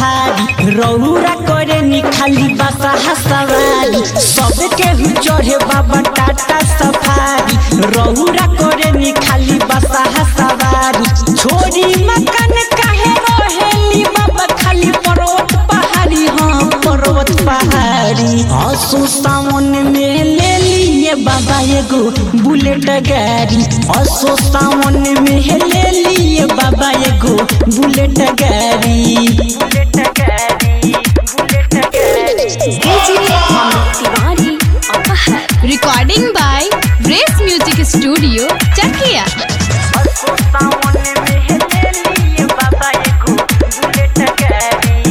Safari रौरा करे नी खाली बसा सवारी सबके हु चढ़े बाबा टाटा सफारी रौरा करे नी खाली बसा सवारी छोरी मकान काहे रहेली बाबा खाली पर्वत पहाड़ी हाँ पर्वत पहाड़ी असो सावन में ले लिए बाबा एगो बुलेट गाड़ी असो सावन में ले लिए बाबा एगो बुलेट गाड़ी बुलेट गाड़ी बुलेट गाड़ी DJ Amit Tiwari Apahar. Recording by Race Music Studio, Chakia. असो सावन में ले लिए बाबा एगो बुलेट गाड़ी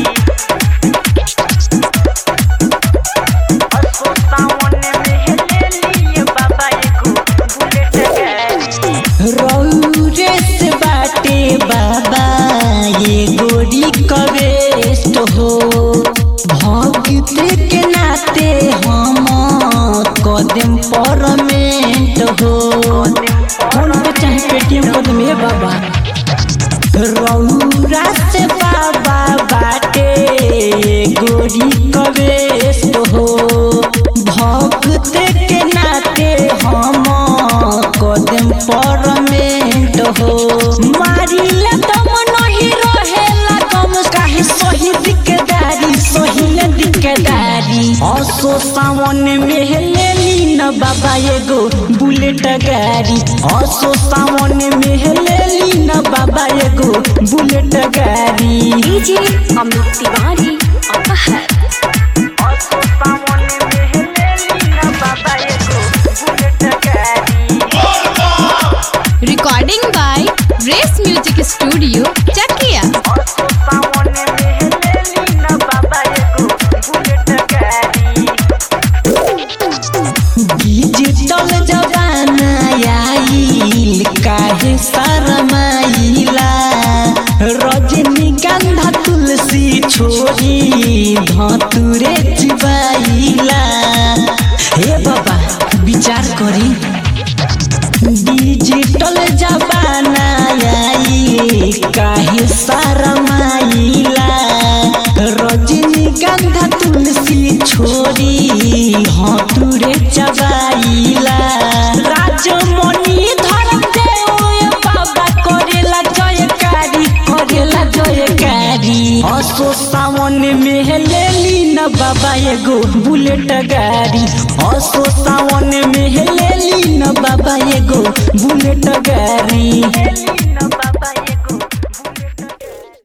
असो सावन में ले लिए बाबा एगो बुलेट गाड़ी रौरे से बाटे बाबा ये गोरी कवेस्ट हो भक्त के नाते हम कदम परमेंट हो फोन पे चाहे पेटीएम कर दे बाबा रौरा से बाबा बाटे गोरी कवेस्ट हो भक्त के नाते हम कदम परमेंट हो मारिला दम नहीं रहेला कम काहे शहीद के दारी शहीद के दारी असो सावन में ले ली न बाबा एगो बुलेट गाड़ी असो सावन में ले ली न बाबा एगो बुलेट गाड़ी DJ Amit Tiwari Apahar. असो सावन में ले ली न बाबा एगो बुलेट गाड़ी Recording by Race Music Studio, Chakia. असो सावन में ले ली न बाबा एगो बुलेट गाड़ी डिजिटल जमाना आइल काहे शरमाइला रजनीगंधा तुलसी छोरी धतुरे चिबाइला हे बाबा विचार करी डिजिटल जमाना आई काहे शरमाइला रजनीगंधा तुलसी छोरी हतुरे चबाइला राजमणि धर देव बाबा करेला जयकारी करेला जयकारी असो सावन में ले ली न बाबा एगो बुलेट गाड़ी असो सावन में ले ली न बाबा एगो बुलेट गाड़ी